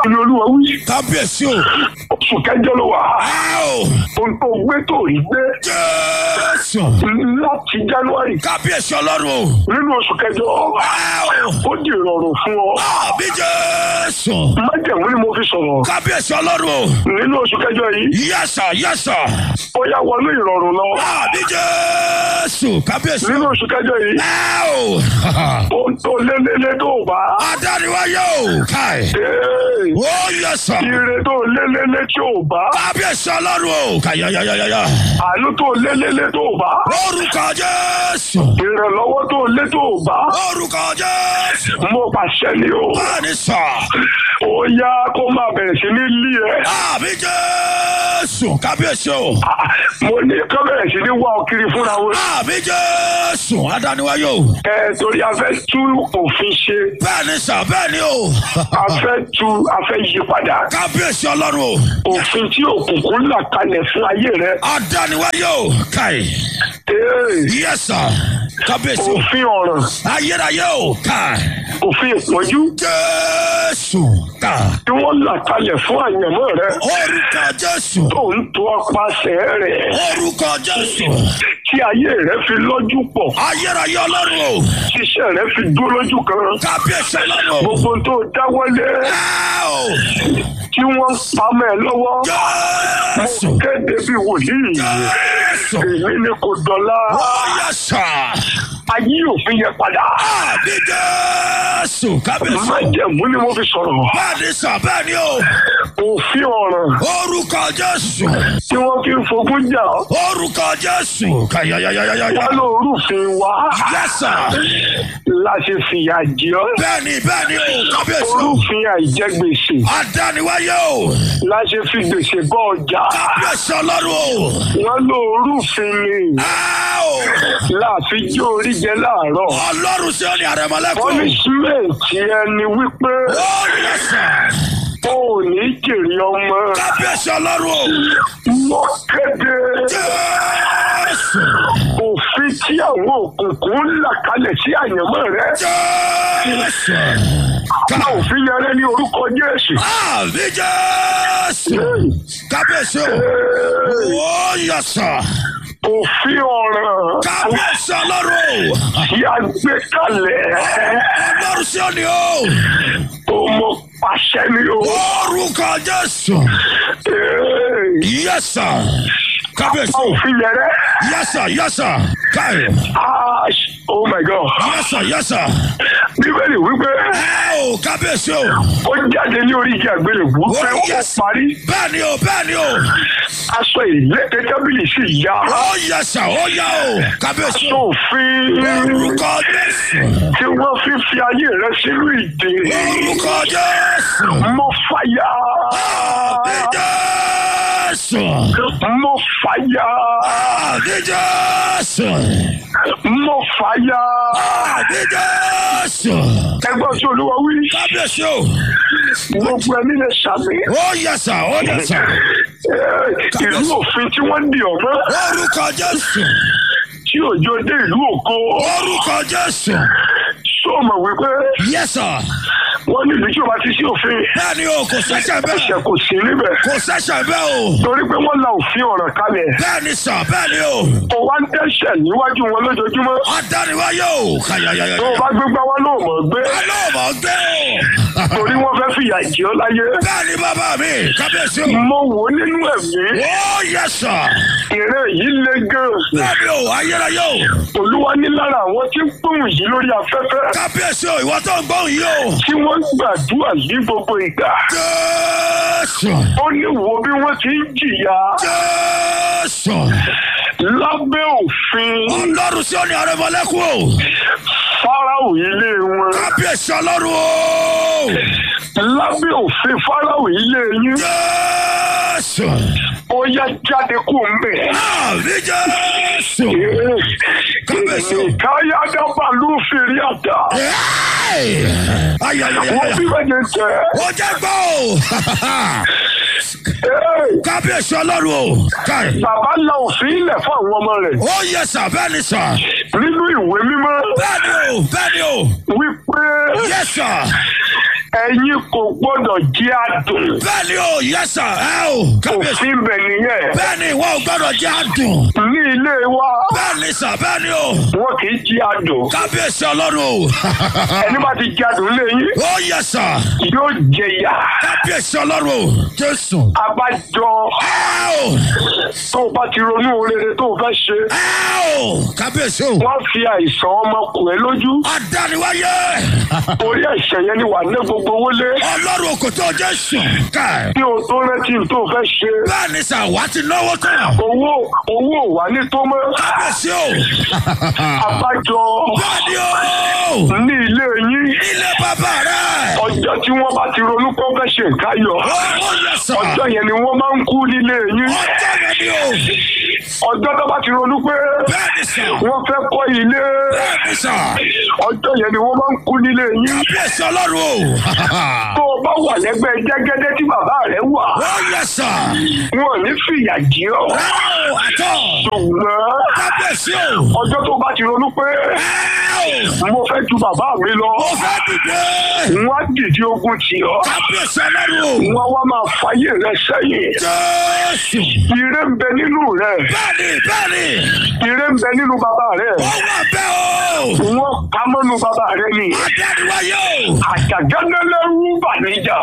ni olúwa wí kábíyèsí o. oṣù kẹjọ ló wà Áò. ohun tó gbé tó rí gbé Jésù. láti january kábíyèsí ọlọ́run o. nínú oṣù kẹjọ Áò. ó di ìrọ̀rùn fún ọ àbí Jésù. májẹ̀mú ni mo fi sọ̀rọ̀ kábíyèsí ọlọ́run o. nínú oṣù kẹjọ yìí yẹ́sà yẹ́sà. ó yá wọnú ìrọ̀rùn lọ àbí Jésù. kábíyèsí. nínú oṣù kẹjọ yìí Áò. ohun tó lélẹ́lẹ́ tó bá adániwáyé o. káì. ee, ó yẹ́sà. ire tó lélẹ́lẹ́ tí ò bá kábíyèsí ọlọ́run o. káyáyáyáyá. àánú tó lélẹ́lẹ́ tó bá orúkọ Jésù. ìrànlọ́wọ́ tó lé tó bá orúkọ Jésù. mo pàṣẹ ni o bẹ́ẹ̀ni sà. ó yá kó máa bẹ̀rẹ̀ sí ní lé ẹ àbí Jésù. kábíyèsí o. Ah, mo ní kó bẹ̀rẹ̀ sí ní wá ọ kiri fúnra wọn àbí Jésù. adániwáyé o. ẹ torí a fẹ́ tú òfin ṣe bẹ́ẹ̀ni sà bẹ́ẹ̀ni o. a fẹ́ tú a fẹ́ yí padà kábíyèsí ọlọ́run o. òfin tí òkùnkùn là kalẹ̀ fún ayé rẹ adániwáyé o. káì. ee, yẹ́sà. kábíyèsí o. òfin ọ̀ràn ayérayé o. káì. òfin ìpọ́njú Jésù. káì. tí wọ́n là kalẹ̀ fún àyànmọ́ rẹ orúkọ Jésù. tó ń tó ọpasẹ̀ rẹ̀ orúkọ Jésù. tí ayé rẹ fi lọ́jú pọ̀ ayérayé ọlọ́run o. tíṣẹ́ rẹ fi dúró lójú kan kábíyèsí ọlọ́run o. gbogbo tó dáwọ́lé Áò. tí wọ́n ń pamọ́ ẹ lọ́wọ́ Jésù. kéde bí wòlíì Jésù. èmi ni kò dọ̀la Ó yẹ sà. ayé òfin yẹn padà Àbí Jésù. Kábíyèsí. májẹ̀mú ni mo fi sọ̀rọ̀ Bẹ́ẹ̀ni sà bẹ́ẹ̀ni o. òfin ọ̀ràn Orúkọ Jésù. tí wọ́n fi ń fogún jà Orúkọ Jésù. Kàyàyàyàyàyà. wá lórúfin wa Yẹ́sà. láti fìyà jẹ ọ́ Bẹ́ẹ̀ni bẹ́ẹ̀ni o. Kábíyèsí o. orúfin àìjẹgbèsè Adániwáyé o. láti fi gbèsè bọ́ ọjà Kábíyèsí ọlọ́run o. wọ́n lórúfin ni Áò. láàfin jó orí jẹ láàárọ̀ Ọlọ́run sí ọ ní àrẹ̀mọ́lẹ́kùn. pọ́nísímẹ́ǹtì ẹni wípé Ó yẹ sà. ó ò ní jèrè ọmọ Kábíyèsí ọlọ́run o. mọ́ kéde Jésù. òfin tí àwọn òkùnkùn ń là kalẹ̀ sí àyànmọ́ rẹ Jésù. ká òfin yẹn rẹ ní orúkọ Jésù. Àbí Jésù. Kábíyèsí o. Ó yẹ sà. òfin ọ̀ràn Kábíyèsí ọlọ́run o. tí a gbé kalẹ̀ Ọlọ́run sí ọ ní o. tó mọ pàṣẹ ni o. Orúkọ Jésù. Ee, Yes sir. Kábíyèsí o. òfin yẹn rẹ Yes sir, yes sir. Káyọ̀. ah, oh my God Yes sir, yes sir. bíbélì wípé Ẹ o kábíyèsí o. ó jáde ní orí ìjà àgbélébùú pé ó yes. parí Bẹ́ẹ̀ni o, bẹ́ẹ̀ni o. aṣọ ìlẹ́kẹ̀ tábìlì sì yá Ó yẹ sà, ó yá o. Kábíyèsí aṣọ o. òfin Orúkọ Jésù. tí wọ́n fi fi ayé rẹ sínú ìdè Orúkọ Jésù. mo fàyà Àbí Jésù. mo fàyà Àbí Jésù. mo fàyà Àbí Jésù. ẹgbọ́n tí olúwa wí Kábíyèsí o. gbogbo ẹni lè ṣàmì Ó yẹ sà, ó yẹ sà. Eh, ìlú òfin tí wọ́n dì ọ̀mọ́ Orúkọ Jésù. tí òjò dé ìlú ògo Orúkọ Jésù. tó mọ̀ wípé Yes sir. wọ́n ní ìlú tí o bá ti sí òfin Bẹ́ẹ̀ni o, kò sẹ́sẹ̀ bẹ́ẹ̀. ẹ̀ṣẹ̀ kò sí níbẹ̀ Kò sẹ́sẹ̀ bẹ́ẹ̀ o. torí pé wọ́n la òfin ọ̀ràn kalẹ̀ Bẹ́ẹ̀ni sà, bẹ́ẹ̀ni o. kò wá ń dẹ́ṣẹ̀ níwájú wọn lójoojúmọ́ Adániwáyé o. Kàyàyàyà. tó o bá gbégbá wọn náà mọ̀ gbé Alóòmọ̀ gbé o. torí wọ́n fẹ́ fìyà jẹ ọ́ láyé Bẹ́ẹ̀ni bàbá mi, kábíyèsí o. mo wò ó nínú ẹ̀mí Ó yẹ sà. ìrẹ́ yìí le gan Bẹ́ẹ̀ni o, ayérayé o. olúwa ní lára àwọn tí ń gbóhùn yìí lórí afẹ́fẹ́ Kábíyèsí o, ìwọ tó ń gbóhùn yìí o. tí wọ́n gbàdúrà ní gbogbo ìgbà Jésù. ó ní wo bí wọ́n ti ń jìyà Jésù. lábẹ́ òfin Ọlọ́run sí òní àrẹ̀mọ́lẹ́kùn o. fáráò ilé wọn Kábíyèsí ọlọ́run o. lábẹ́ òfin fáráò ilé yín Jésù. ó yá jáde kó ń bẹ̀. Àbí Jésù. Kábíyèsí o. káyà dábàá ló fèrè àdá Ẹ́ẹ̀! wọ́n Ayayayaya. bí wẹ́n tẹ̀ Ó jẹ́ gbọ́ o. Kábíyèsí ọlọ́run o. Káì. bàbá la òfin ilẹ̀ fún àwọn ọmọ rẹ̀ Ó yẹ sà bẹ́ẹ̀ ni sà. nínú ìwé mímọ́ Bẹ́ẹ̀ni o, bẹ́ẹ̀ni o. wípé Yẹ sà. ẹ̀yin kò gbọ́dọ̀ jẹ́ àdùn bẹ́ẹ̀ ni o yes sir ẹ o kábíyèsí òfin bẹ̀ nìyẹn bẹ́ẹ̀ ni ìwọ ò gbọ́dọ̀ jẹ́ àdùn ní ilé wa bẹ́ẹ̀ ni sà bẹ́ẹ̀ ni o wọn kì í jẹ́ àdùn kábíyèsí ọlọ́run o ẹni bá ti jẹ́ àdùn lẹ́yìn ó yes sir yóò jẹyà kábíyèsí ọlọ́run o jésù abájọ ẹ o tó o bá ti ronú rere tó o fẹ́ ṣe ẹ o kábíyèsí o wọ́n fi àìsàn ọmọkùnrin lójú adániwáyé orí ẹ̀ṣẹ̀ yẹn ni wà ní gbogbo owó lé ọlọ́run kò tó jésù káì kí o tó rántí tó o fẹ́ ṣe bẹ́ẹ̀ ni sà wá ti náwó tán owó owó ò wà ní tó mọ́ kábíyèsí o abájọ bẹ́ẹ̀ ni o ní ilé yín ilé bàbá rẹ ọjọ́ tí wọ́n bá ti ronú kó fẹ́ ṣe nǹkan yọ ó ó yes sir ọjọ́ yẹn ni wọ́n máa ń kú nílé yín ọjọ́ yẹn ni o ọjọ́ tó bá ti ronú pé bẹ́ẹ̀ ni sà wọ́n fẹ́ kọ́ ilé bẹ́ẹ̀ ni sà ọjọ́ yẹn ni wọ́n máa ń kú nílé yín kábíyèsí ọlọ́run o tó o bá wà lẹ́gbẹ́ jẹ́gẹ́dẹ́ tí bàbá rẹ̀ wà ó yes sir wọn ò ní fìyà jẹ ọ́ rárá o àtọ̀ ṣùgbọ́n kábíyèsí o ọjọ́ tó bá ti ronú pé ẹ o mo fẹ́ ju bàbá mi lọ ó fẹ́ dìde wọ́n á dìde ogun tì ọ́ kábíyèsí ọlọ́run o wọ́n wá máa fàyè rẹ sẹ́yìn jésù ire ń bẹ nínú rẹ bẹ́ẹ̀ni bẹ́ẹ̀ni ire ń bẹ nínú bàbá rẹ ó wà bẹ́ẹ̀ o wọ́n ká mọ́nu bàbá rẹ ni adániwáyé o àjàgánlélẹ́rú bàníjà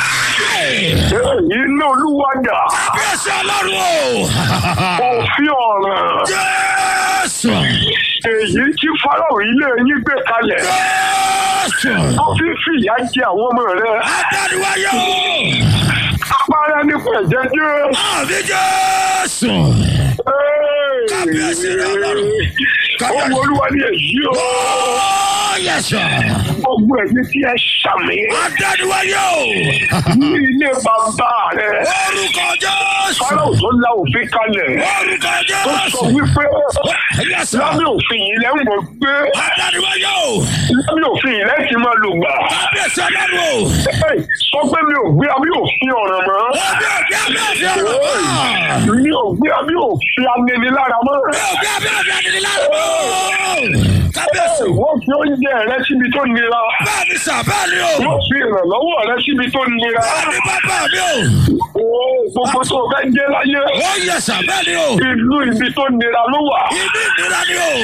iná olúwadà kábíyèsí ọlọ́run o òfin ọ̀ràn jésù èyí tí fáráò ilé yín gbé kalẹ̀ jésù tó fi fìyà jẹ àwọn ọmọ rẹ adániwáyé o apára nípa ẹ̀jẹ̀ jẹ́ àmì jésù kábíyèsí ọlọ́run ohun olúwa ni èyí o ó yẹsọ gbogbo ẹ̀mí tí ẹ ṣàmì adániwáyé o ní ilé bàbá rẹ orúkọ jésù fáráò tó la òfin kalẹ̀ orúkọ tó sọ jésù wípé yẹsọ lábẹ́ òfin yìí lẹ́ ń mọ̀ pé adániwáyé o lábẹ́ òfin yìí lẹ́ ti máa lò gbà. kábíyèsí ọlọ́run o Ẹ, sọ pé mi ò gbé abí òfin ọ̀ràn mọ́. òbí òbí àbí òbí ọ̀rọ̀ mọ́ mi ò gbé abí òfin aninilára mọ́. òbí òbí àbí òbí àdìrí lára kábíyèsí wọ́n fi oúnjẹ rẹ síbi tó nira. bẹ́ẹ̀ ni sà bẹ́ẹ̀ ni o wọ́n fi ìrànlọ́wọ́ rẹ síbi tó nira. bẹ́ẹ̀ ni bàbá mi o Oo, gbogbo tó o fẹ́ jẹ́ láyé. ó yẹ sà bẹ́ẹ̀ ni o ìlú ibi tó nira ló wà. ibi ìnira ni o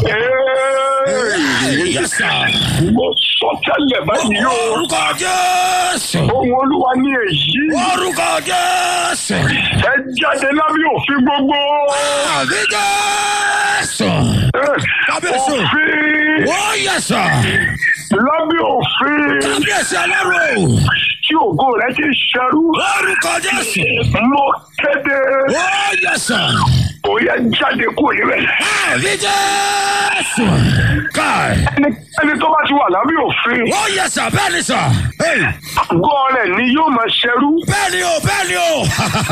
Ee, yẹ sà mo sọ tẹ́lẹ̀ báyìí o. orúkọ jésù ohun olúwa ní èyí. orúkọ jésù ẹ jáde lábẹ́ òfin gbogbo. àbí jésù Ee, Kábíyèsí. òfin ó yẹ sà lábẹ́ òfin kábíyèsí ọlọ́run o tí ògo rẹ ti ṣẹrú. orúkọ jésù mo kéde ó yẹ sà ó yẹ jáde kúrò níbẹ̀. àbí jésù káì ẹni ẹni tó bá ti wà lábẹ́ òfin ó yẹ sà bẹ́ẹ̀ ni sà àgọ́ rẹ̀ ni yóò máa ṣẹrú. bẹ́ẹ̀ ni o bẹ́ẹ̀ ni o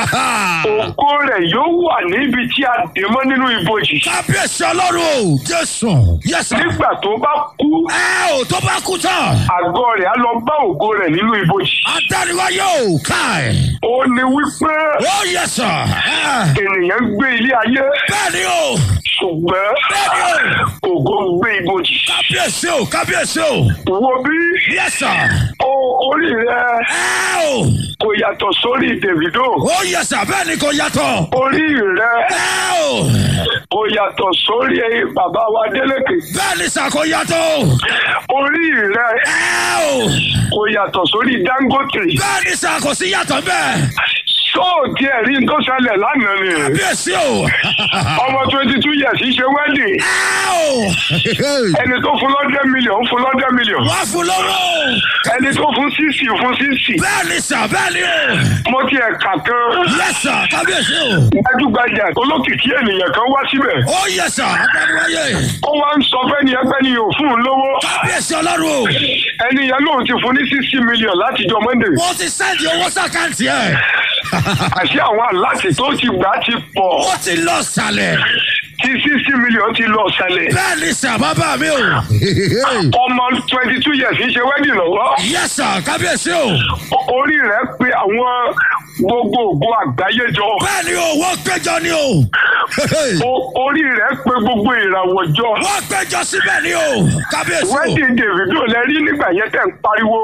ògo rẹ̀ yóò wà níbi tí a dè mọ́ nínú ibojì. kábíyèsí ọlọ́run o jésù yẹ sà nígbà tó bá kú ẹ ò tó bá kú tán àgọ́ rẹ̀ á lọ bá ògo rẹ̀ nínú ibojì. adániwáyé o káì ó ní wípé ó yẹ sà ẹ ènìyàn gbé ilé ayé bẹ́ẹ̀ ni o ṣùgbọ́n bẹ́ẹ̀ ni o ògo ń gbé ibojì. kábíyèsí o kábíyèsí o wo bí yẹ sà o orí rẹ ẹ o kò yàtọ̀ sórí Davido ó yẹ sà bẹ́ẹ̀ ni kò yàtọ̀ orí rẹ ẹ o kò yàtọ̀ sórí bàbá wa Délékè bẹ́ẹ̀ ni sà kò yàtọ̀ orí rẹ ẹ o kò yàtọ̀ sórí Dangote bẹ́ẹ̀ ni sà kò sí yàtọ̀ bẹ́ẹ̀ sóòtì ẹ̀rí tó ṣẹlẹ̀ lánàá ni kábíyèsí o ọmọ twenty two years ṣe wedding ẹ o ẹni tó fún lọ́dẹ̀ mílíọ̀n fún lọ́dẹ̀ mílíọ̀n wá fún lọ́wọ́ ẹni tó fún sísì fún sísì bẹ́ẹ̀ ni sà bẹ́ẹ̀ ni o mo ti ẹ̀ka kan yẹ sà kábíyèsí o gbajúgbajà olókìkí ènìyàn kan wá síbẹ̀ ó yẹ sà adániwáyé ó wá ń sọ fẹ́ni ẹgbẹ́ ni yóò fún un lówó kábíyèsí ọlọ́run o ẹni yẹn lòun ti fún ní sixty million látijọ́ monday mo ti sẹ́ndì owó sàkáǹtì ẹ̀ àṣé àwọn aláàtì tó ti gbà ti pọ̀ ó ti lọ sàlẹ̀ tí sixty million ti lọ sẹlẹ̀ bẹ́ẹ̀ ni sà bàbá mi o ọmọ twenty two years ń ṣe wedding lọ́wọ́ yẹ sà kábíyèsí o O- orí rẹ̀ pé àwọn gbogbo ògo àgbáyé jọ bẹ́ẹ̀ ni o wọ́n péjọ ni o. O- orí rẹ̀ pé gbogbo ìràwọ̀ jọ wọ́n péjọ síbẹ̀ ni o. kábíyèsí o. wedding davido lẹ rí nígbà yẹn tẹ̀ ń pariwo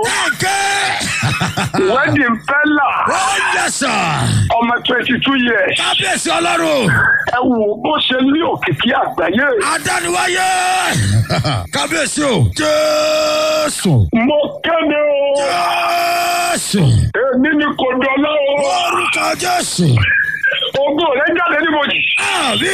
ọ̀kẹ́. wedding fẹ́là ó yẹ sà. ọmọ twenty two years kábíyèsí ọlọ́run. ẹ wò bó ṣe ní òkìkí àgbáyé adániwáyé. kábíyèsí o. jésù. mo kéde o jésù. èmi ni kò dọ́lá o orúkọ jésù. ògo rẹ̀ jáde níbojì. àbí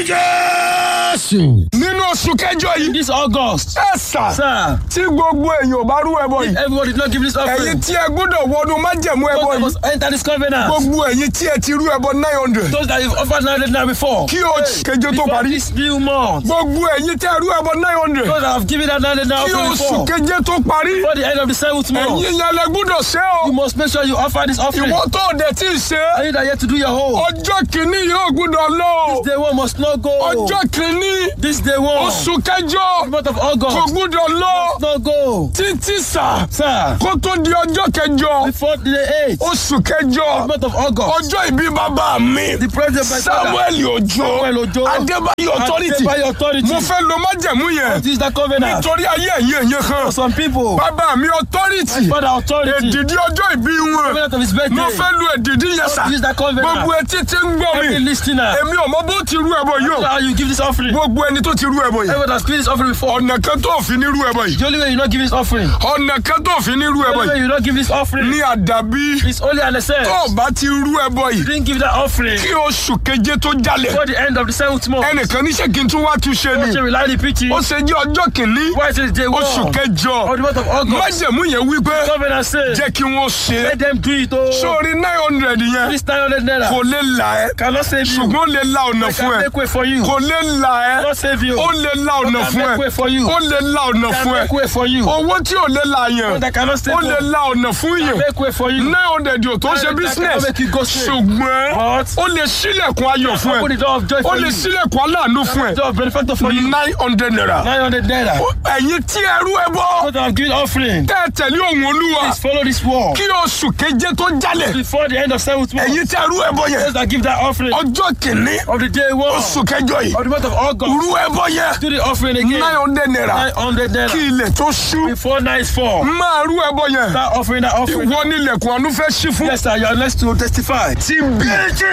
jésù. nínú oṣù kẹjọ yìí This August, ẹ sà sir, tí gbogbo èèyàn ò bá rú ẹbọ yìí everybody did not give this ẹ̀yin offering. tí ẹ gbọ́dọ̀ wọnú májẹ̀mú ẹbọ Those that yìí must enter this covenant. gbogbo ẹ̀yin tí ẹ ti rú ẹbọ nine hundred Those that you've offered now now before. kí oṣù keje tó Before parí this new month. gbogbo ẹ̀yin tí ẹ rú ẹbọ nine hundred Those that have given that now now kí offering oṣù before. keje tó parí Before the end of the seventh month. ẹ̀yin yẹn lẹ gbọ́dọ̀ ṣe o You must make sure you offer this offering. ìwọ tó o dẹ̀ tí ì ṣe And you that yet to do your whole. ọjọ́ kìíní yóò gbọ́dọ̀ lọ o Day one must not go. ọjọ́ kìíní This day one. oṣù kẹjọ The month of kò August. gbọ́dọ̀ lọ Must not go. títí sà Sir, kó tó di ọjọ́ kẹjọ before the eighth. oṣù kẹjọ The month of August. ọjọ́ ìbí bàbá mi The president by samuel ojo Samuel Ojo. adébáyọ̀ authority By authority. mo fẹ́ lo májẹ̀mú yẹn This is the covenant. nítorí ayé ẹ̀yìn ẹ̀yìn kan For some people. bàbá mi authority For the authority. èdìdí ọjọ́ ìbí wọn Covenant of his birthday. mo fẹ́ lo èdìdí yẹn sà This is the covenant. gbogbo etí tí ń gbọ́ Every mi listener. èmi ò mọ bó ti rú ẹbọ yìí o How you give this offering? gbogbo ẹni tó ti rú ẹbọ yìí Everyone has given this offering before. ọ̀nà kan tó fi ní rú ẹbọ yìí The only way you not give this offering. ọ̀nà kan tó fi ní rú The ẹbọ only way yìí you not give this offering. ní àdàbí It's only an excess. tó o bá ti rú ẹbọ yìí Didn't give that offering kí oṣù keje tó jalè before the end of the seventh month. ẹnìkan níṣẹ́ kí n tún wá túnṣe What ni you rely on preaching? ó ṣe jẹ́ ọjọ́ kìíní Why is it day one? oṣù Of kẹjọ the month of August. májẹ̀mú yẹn wípé Covenant says. jẹ́ kí wọ́n ṣe Let them do it. Oh. sórí nine hundred yẹn This 900 naira kò lè là ẹ́ cannot save you. ṣùgbọ́n ó lè la ọ̀nà I fún can ẹ make way for you. kò lè là ẹ́ Cannot save you. ó lè la ọ̀nà can fún make way ẹ for you. ó lè la ọ̀nà Can fún ẹ make way for you. owó tí ò lè la yẹn That cannot save ó lè you. la ọ̀nà fún yẹn Make way for you. nine hundred yóò tó ṣe That business cannot make you go straight. ṣùgbọ́n But ó lè ṣílẹ̀kùn ayọ̀ fún open ẹ the door of joy ó for lè you. ṣílẹ̀kùn aláàánú fún ẹ Door of benefactor for you. nine hundred naira 900 naira. ẹ̀yin tí ẹrú ẹ bọ́ What I've given offering. tẹ́ ẹ tẹ̀lé òun olúwa Please follow this wall. kí oṣù keje tó jalè Before the end of seventh month. ẹ̀yin tí ẹrú ẹ bọ́ yẹn Those that give that offering ọjọ́ kìíní of the day one oṣù kẹjọ yìí of the month of August. rú ẹ bọ́ yẹn Do the offering again. nine hundred naira 900 naira. kí ilẹ̀ tó ṣú Before night fall. máa rú ẹ bọ́ yẹn That offering, that offering. ìwọ nílẹ̀kùn àánú fẹ́ ṣí fún. Yes, sir. You are next to testify. TB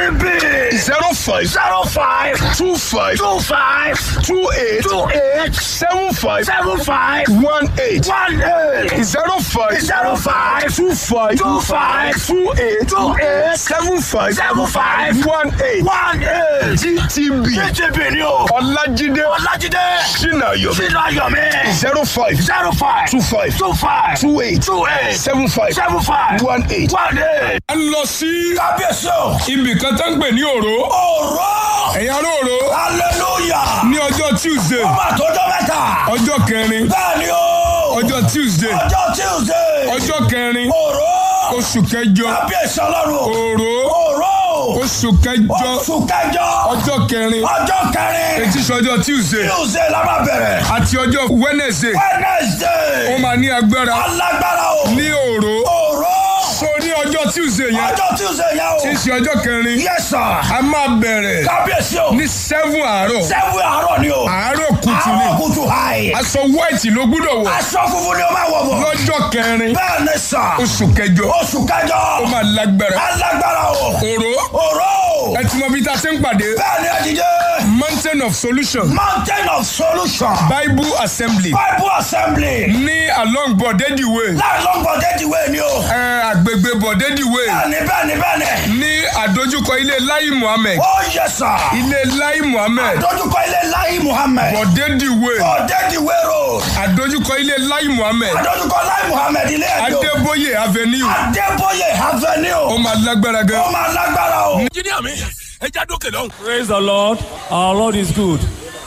zero five zero five two five two five two eight two eight seven five seven five one eight one eight zero five zero five two five two five two eight two eight seven five seven five one eight one eight TTB TTB ni o Ọlájídé Ọlájídé Sinayomi Sinayomi zero five zero five two five two five two eight two eight seven five seven five one eight one eight. a lọ sí kábíyèsí o ibì kan tó ń pè ní òró ọ̀rọ̀ ẹ̀yin ará òró hallelujah ní ọjọ́ tuesday ọmọ àtọ́jọ́ mẹ́ta ọjọ́ kẹrin bẹ́ẹ̀ ni o ọjọ́ tuesday ọjọ́ tuesday ọjọ́ kẹrin ọ̀rọ̀ oṣù kẹjọ kábíyèsí ọlọ́run òró ọ̀rọ̀ oṣù kẹjọ oṣù kẹjọ ọjọ́ kẹrin ọjọ́ kẹrin etí sọ ọjọ́ tuesday tuesday la máa bẹ̀rẹ̀ àti ọjọ́ wednesday ó wednesday máa ní agbára alágbára o ní òró ọ̀rọ̀ so ní ọjọ́ tuesday yẹn ọjọ́ tuesday yẹn o tí í ṣe ọjọ́ kẹrin yes sir a máa bẹ̀rẹ̀ kábíyèsí o ní seven àárọ̀ sẹ́wọ̀n àárọ̀ ni o àárọ̀ kùtù ni àárọ̀ kùtù hàì aṣọ white ló gbúdọ̀ wọ̀ aṣọ funfun ni o máa wọ̀ bọ̀ lọ́jọ́ kẹrin bẹ́ẹ̀ ni sà oṣù kẹjọ oṣù kẹjọ ó máa lágbára alágbára o òró ọ̀rọ̀ ẹ ti mọ bí ta ṣe ń pàdé bẹ́ẹ̀ ni ẹ̀dídé mountain of solution mountain of solution bible assembly bible assembly ní along bọ̀dẹ́dì way láì lọ́gbọ̀n déjìwé ni o ẹ àgbègbè bọ̀dẹ́dì way bẹ́ẹ̀ ni bẹ́ẹ̀ ni bẹ́ẹ̀ ni ní àdójúkọ ilé lai muhammed ó yẹ sà ilé lai muhammed dojúkọ ilé láyé muhammed bọ̀dẹ́dì way ó déjìwé road àdójúkọ ilé lai muhammed dojúkọ láyé muhammed ilé ẹjọ adébóyè avenue adébóyè ó avenue máa lágbára gan. ó máa lágbára o. engineer mi ẹ já dókè lọ́hùn. Praise the Lord. Our Lord is good.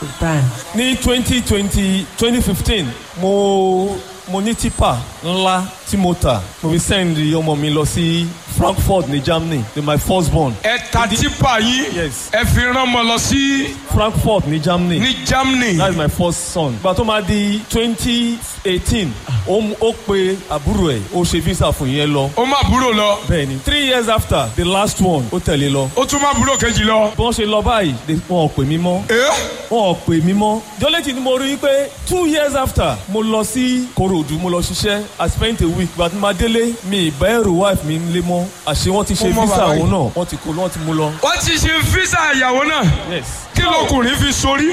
Ní twenty twenty twenty fifteen mo mo ní tipa ńlá tí mo tà mo fi send ọmọ mi lọ sí frankfurt ní germany ní my first born ẹ ta tipa yín Yes. ẹ fi rán ọmọ lọ sí frankfurt ní germany ní Germany that is my first son ìgbà tó máa di twenty eighteen ó mú- ó pe àbúrò ẹ̀ ó ṣe visa fún yẹn lọ ó má búrò lọ bẹ́ẹ̀ni three years after the last one ó tẹ̀lé lọ ó tún má búrò kejì lọ. bí wọ́n ṣe lọ báyìí they- wọn ò pè mí mọ́ ẹ wọn ò pè mí mọ́ jọ́lẹ́tì ni mo rí i pé two years after mo lọ sí korodu mo lọ ṣiṣẹ́ i spent a week but ma délé mi ìbá ẹrù wife mi lé mọ́ àṣé wọ́n ti ṣe Ó mọ visa bàbá yìí. òun náà wọ́n ti kó wọ́n ti mú lọ. wọ́n ti ṣe físà ìyàwó náà yes. kí lọkùnrin fi sórí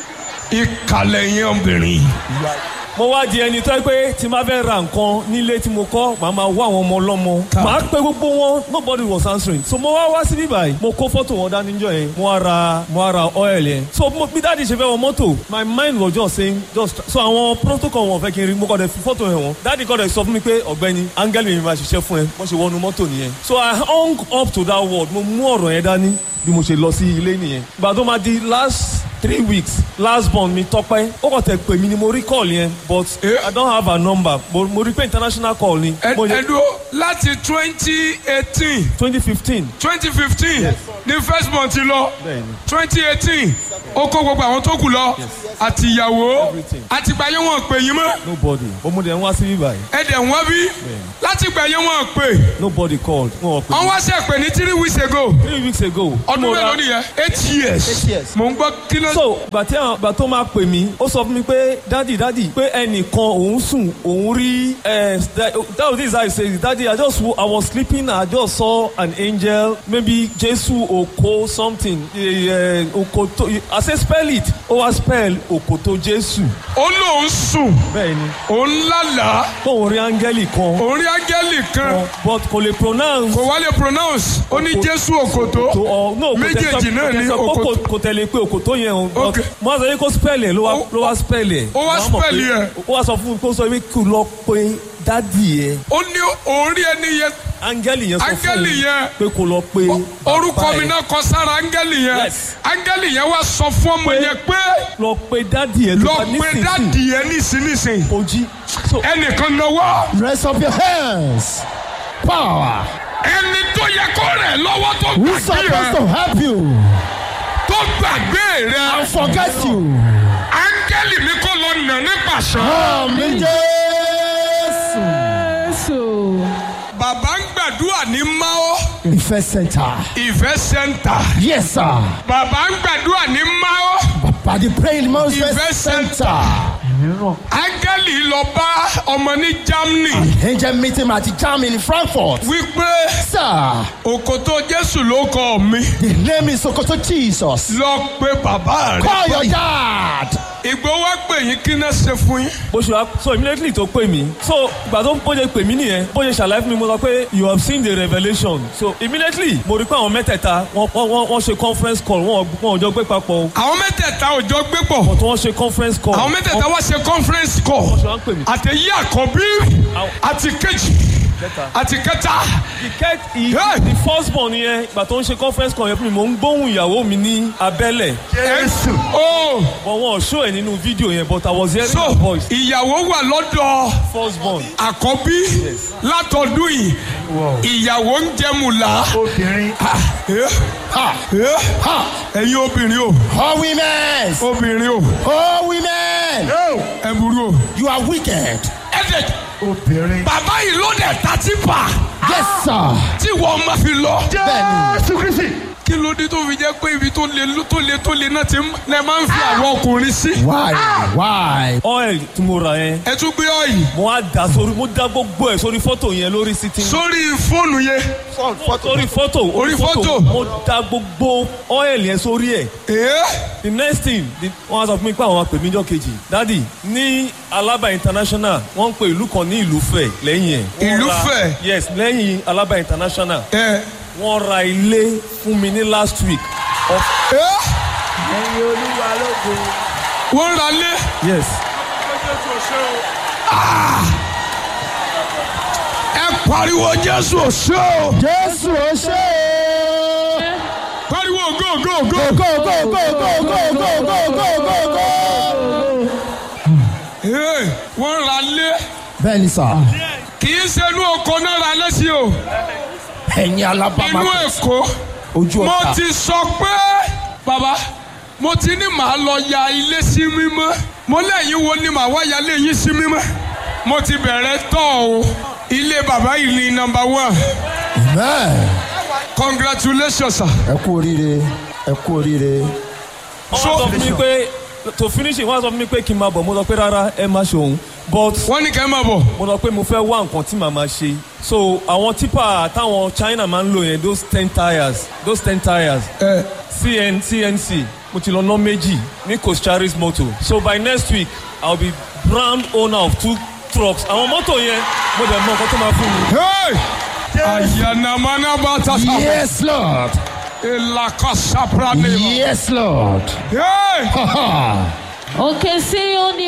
ìkàlẹ̀ yẹn obìnrin. mo wá di ẹni tó yẹ pé tí ma fẹ́ ra nǹkan nílé tí mo kọ́ màá máa wá àwọn ọmọ ọlọ́mọ màá pe gbogbo wọn nobody was answering so mo wá wá sí bíbáyìí mo kó fọ́tò wọn dání jọ yẹn mo wá ra mo wá ra oil yẹn so mo bí dáàdi ṣe fẹ́ wọ mọ́tò my mind was just saying just so àwọn protocol wọn fẹ́ kí n rí mo kọ́ dẹ̀ fi fọ́tò yẹn wọn dáàdi kọ́ dẹ̀ sọ fún mi pé ọ̀gbẹ́ni áńgẹ́lì mi máa ṣiṣẹ́ fún ẹ wọ́n ṣe wọnú mọ́tò nìyẹn so I hung up to that word mo mú ọ̀rọ̀ yẹn dání bí mo ṣe lọ sí ilé nìyẹn gbà tó máa di last three weeks last born mi tọpẹ ó kàn tẹ pè mí ni mo rí call yẹn but Eh? i don't have her number mo mo rí pé international call ni ẹ mo ẹ dúró láti twenty eighteen twenty fifteen twenty fifteen ní first month lọ Bẹ́ẹ̀ni. twenty eighteen ó kó gbogbo àwọn tó kù lọ àti ìyàwó Everything. àti gbà yẹn wọn pè yín mọ́ nobody ọmọdé ń wá sí bíbá yìí ẹ dẹ̀ wọ́n bí láti gbà yẹn wọn pè nobody called wọn ò pè wọ́n mí wá sẹ́ pè ní three weeks ago three weeks ago. ọdún mo ra- mélòó nìyẹn eight years years. mò ń gbọ́ kí ló so gbà tí àwọn gbà tó máa pè mí ó sọ fún mi pé dadi dadi pé ẹnìkan òun sùn òun rí ẹ that was this how he say it dadi i just wo- i was sleeping i just saw an angel maybe jesu oko something uh, okoto i say spell it ó wá spell okoto jesu ó lóun sùn bẹ́ẹ̀ ni òun lálàá tóun rí áńgẹ́lì kan òun rí áńgẹ́lì kan but kò lè pronounce kò wá lè pronounce ó ní jésù òkòtó to ọ no kò tẹ sọ méjèèjì náà kò tẹ ní sọ pé òkòtó kò- kò tẹ̀lé pé òkòtó yẹn o but Okay. mo wá sọ yẹ kó spell ẹ̀ ló wá Ó- ló wá spell ẹ̀ ó wá Mo mọ̀ spell pé- ẹ̀. ó wá sọ fún mi kó sọ pé kí o lọ pé dádì ẹ̀ ó ní òun rí ẹni yẹn áńgẹ́lì yẹn sọ fún Áńgẹ́lì mi yẹn. pé kó lọ pé orúkọ bàbá mi ẹ̀. náà kọ sára áńgẹ́lì yẹn Yes. áńgẹ́lì yẹn wá sọ fún ọmọ yẹn pé lọ pé dádì ẹ̀ lọ tó bá pé nísinsìnyí dáàdì yẹn nísinsìnyí kò jí so ẹnìkan náwó Raise up your hands. Power. ẹni tó yẹ kó rẹ̀ lọ́wọ́ tó Who's gbàgbé supposed rẹ̀ to help you tó gbàgbé rẹ̀ and forget you? áńgẹ́lì mi kò lọ nà ní pàṣẹ. Àmì Jésù. bàbá ń gbàdúrà ní mao Ìfẹ́ center. ìfẹ́ sẹ́ńtà Yes sir. bàbá ń gbàdúrà ní mao By the praying man Ìfẹ́ Ìfẹ́ center. center. áńgẹ́lì lọ bá ọmọ ní germany Angel meeting at the jam in Frankfurt. wípé Sir, òkòtó jésù ló kọ mi the name is Sokoto Jesus. lọ pé bàbá Call rẹ̀ your dad. ìgbó wá pè yín kí náà ṣe fún yín. bó ṣe wá so immediately tó pè mí so ìgbà tó bó ṣe pè mí nìyẹn bó ṣe ṣàlàyé fún mi mo sọ pé you have seen the revelation so immediately mo rí pé àwọn mẹ́tẹ̀ẹ̀ta wọ́n wọ́n wọ́n ṣe conference call wọ́n wọ́n ò jọ gbé papọ̀ o àwọn mẹ́tẹ̀ẹ̀ta ò jọ gbé pọ̀ but wọ́n ṣe conference call. àwọn mẹ́tẹ̀ẹ̀ta wá ṣe conference call ṣe wá ń pè mí. àtẹ̀yí àkọ́bí àti kejì àti kẹta the ket i Hey! the first born yẹn ìgbà tó ń ṣe conference call yẹn fún mi mò ń gbóhùn ìyàwó mi ní abẹ́lẹ̀ jésù. ó but wọn ò show ẹ̀ nínú fídíò yẹn but I was hearing so her voice ìyàwó wà lọ́dọ̀ first born. àkọ́bí látọdún yìí ìyàwó ń jẹmùlá. obìnrin. ẹ̀yin obìnrin o All women. obìnrin o All women. ẹ burú o. You are wicked. ẹ dẹ̀ bàbá yìí ló dẹ̀ ta tí pa Yes sir. tí wọ́n máa fi lọ. Bẹ́ẹ̀ni. kí ló dé tó fi jẹ́ pé ibi tó le tó le tó le náà ti ń- lẹ máa ń fi àwọn ọkùnrin sí. Why? Why? oil tí mo rà yẹn ẹ tún gbé ọ̀yìn mo á dà sórí mo dá gbogbo ẹ̀ sórí fọ́tò yẹn lórí sitting sórí fóònù yẹn. sórí fọ́tò Orí fọ́tò. mo dá gbogbo oil yẹn sórí ẹ̀ Ee, the next thing the- wọ́n á sọ fún mi pé àwọn máa pè mí jọ́ kejì dadi ní alaba international wọ́n ń pe ìlú kan ní ìlúfẹ̀ lẹ́yìn ẹ̀. Wọ́n Ìlúfẹ̀? ra- yes lẹ́yìn alaba international ẹ, wọ́n ra ilé fún mi ní last week. of ẹ. wọ́n ra lé. yes ẹ pariwo jésù òṣè o. Jésù ó ṣe é. pariwo go go go. Go go go go go go go go go go go. Ee, wọ́n ra lé. Bẹ́ẹ̀ni sà. kì í ṣe inú oko náà ra lé sí o. ẹ̀yin inú alábàámá èkó ojú mo ọ̀tá ti sọ pé bàbá mo ti ní màá lọ ya ilé sí mímọ́ mo lẹ́yìn wo ni màá wá ya ilé yín sí mímọ́ mo ti bẹ̀rẹ̀ tọ́ o ilé bàbá yìí ni nọmba one amen congratulations sir. ẹ kú oríire ẹ kú oríire wọ́n sọ fún mi pé to finish it wọ́n sọ fún mi pé kí n máa bọ̀ mo sọ pé rárá ẹ má ṣe òun but wọ́n ní kẹ́ ẹ máa bọ̀ mo sọ pé mo fẹ́ wá nǹkan tí màá máa ṣe so àwọn tipa táwọn china máa ń lò yẹn those ten tires those ten tires ẹ cn cnc mo ti lọ ná méjì ní cocharis motor so by next week i will be brand owner of two trucks àwọn mọ́tò yẹn mo dẹ̀ mọ nǹkan tó máa fún mi. hey ayanamana batata yes lord elakasaprane yes lord hey. Ha, ha. òkè sí òní